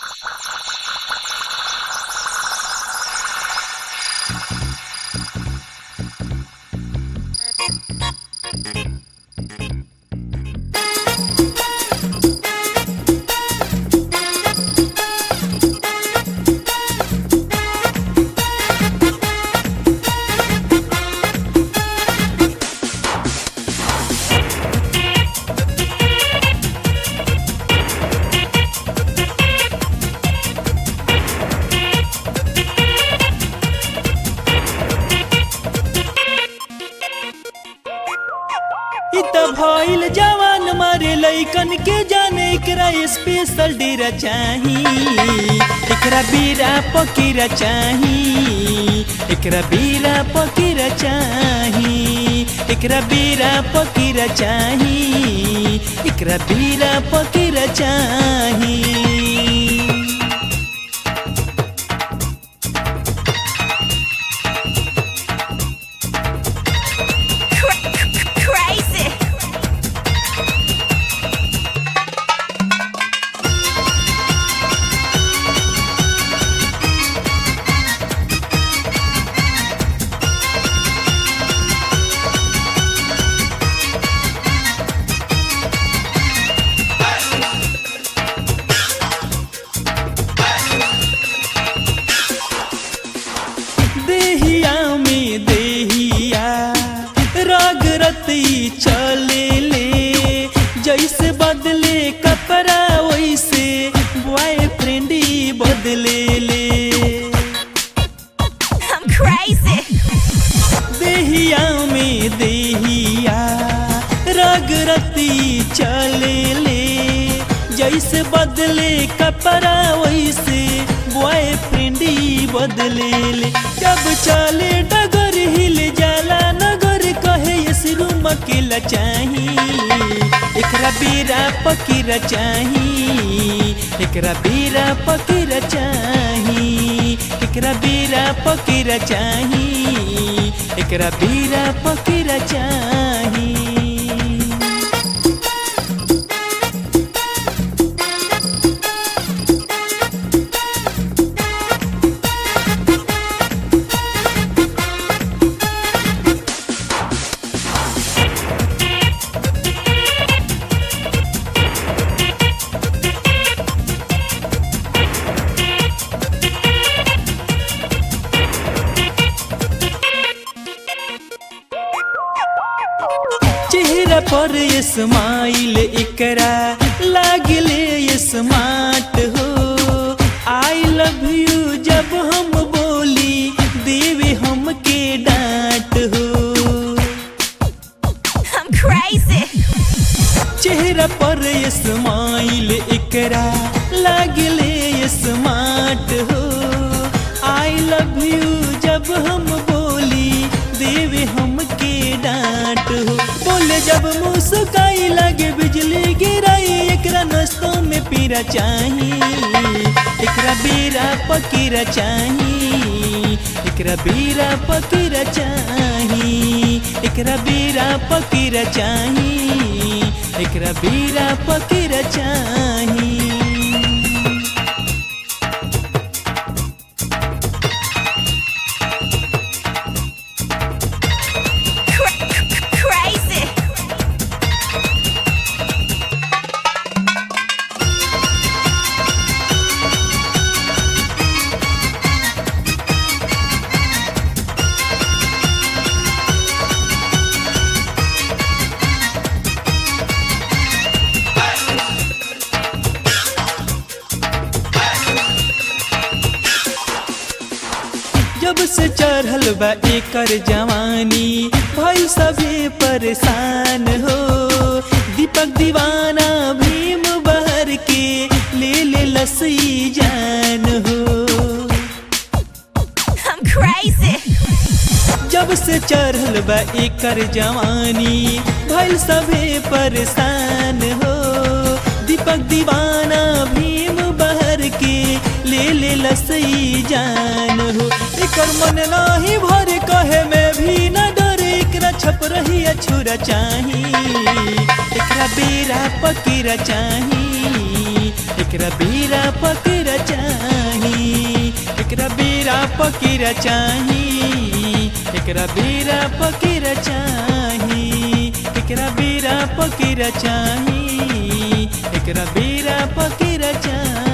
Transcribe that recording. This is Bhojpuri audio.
इ त भइल जवान मारे लइकन के जाने एकरा स्पेशल डेरा चाही एकरा बीरा पकीरा चाही एकरा बीरा पकीरा चाही एकरा बीरा पकीरा चाही एकरा बीरा पकीरा चाही Crazy. देहिया में देहिया राग रती चले ले जैसे बदले कपड़ा वैसे बॉयफ्रेंड ही बदले ले I'm crazy. देहिया में देहिया राग रती चले ले जैसे बदले कपड़ा वैसे बॉयफ्रेंड ही बदले ले जब चले डगर हिल जाला नगर कहे इस रूम अकेला चाही एकरा बीरा पकीरा चाही एकरा बीरा पकीरा चाही एकरा बीरा पकीरा चाही एकरा बीरा पकीरा चाही चेहरा पर स्माइल एकरा लागले स्मार्ट हो आई लव यू जब हम बोली देवे हमके डांट हो I'm crazy. चेहरा पर स्माइल एकरा लागले स्मार्ट हो आई लव यू जब हम बोली देवे हमके डांट हो बोले जब मुस्काई लगे बिजली गिराई एकरा नस्तों में पीरा चाही एकरा बीरा पकीरा चाही एकरा बीरा पकीरा चाही एकरा बीरा पकीरा चाही एकरा बीरा पकीरा चाही Cra- crazy. जब से चढ़ल बा एकर जवानी भाई सभी परेशान हो दीपक दीवाना भीम बहर के ले ले लसी जान हो I'm crazy. जब से चढ़ल बा एकर जवानी भइल सभे परेशान हो दीपक दीवाना भीम बहर के ले ले लसई जान हो एकर मन नाही भर कहे में भी न डर एकरा छप रही अछूरा चाही एकरा बेरा पकीरा चाही एकरा बेरा पकेरा चाही एकरा बेरा पकेरा चाही एकरा बेरा पकेरा चाही एकरा बेरा पकेरा चाही एकरा बेरा पकेरा चाही